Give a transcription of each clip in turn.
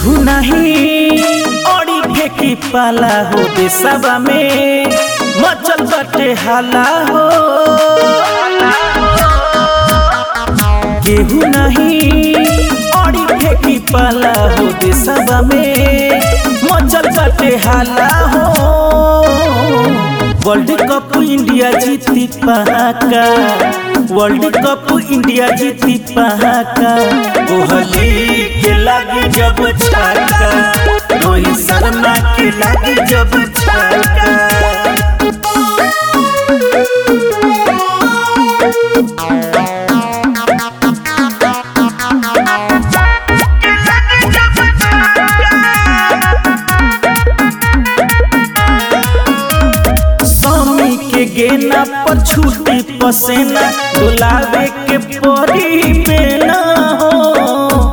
केहू नहीं औरी फेंकी पाला हो देशवा में मचल बटे हाला हो केहू नहीं औरी फेंकी पाला हो देशवा में मचल बटे हाला हो वर्ल्ड कप इंडिया जीती पहाका वर्ल्ड कप इंडिया जीती पहाका कोहली के लागे जब छक्का रोहित शर्मा के लागे जब छक्का स्वामी के गेना पर छूटी पसेना डुलावे के परी बेना हो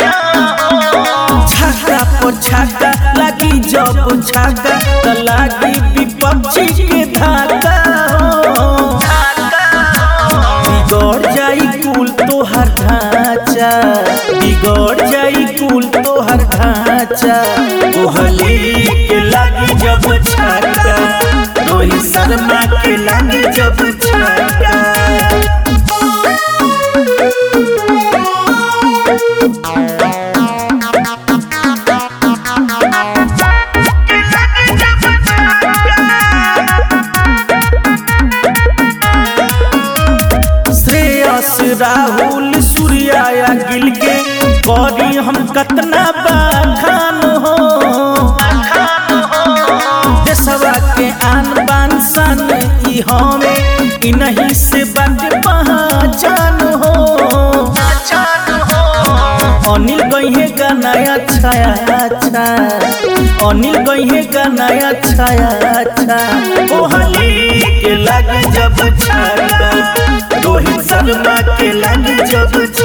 छाका पर छाका लगी जब छाका त लागी विपक्षी के धाका हो बिगड़ जाई कुल तोहर ढांचा बिगड़ जाई कुल तोहर ढांचा कोहली के लागी जब छक्का रोहित शर्मा के लागी जब छक्का श्रेयस राहुल सूर्या या गिल के करी हम कतना बखान हो देशवा के आन बान सन ई हमें ई नहीं से बात पहचान हो अनिल गई गाना अच्छा अच्छा अनिल गई गाना अच्छा अच्छा कोहली के लग जब छक्का रोहित शर्मा के लग जब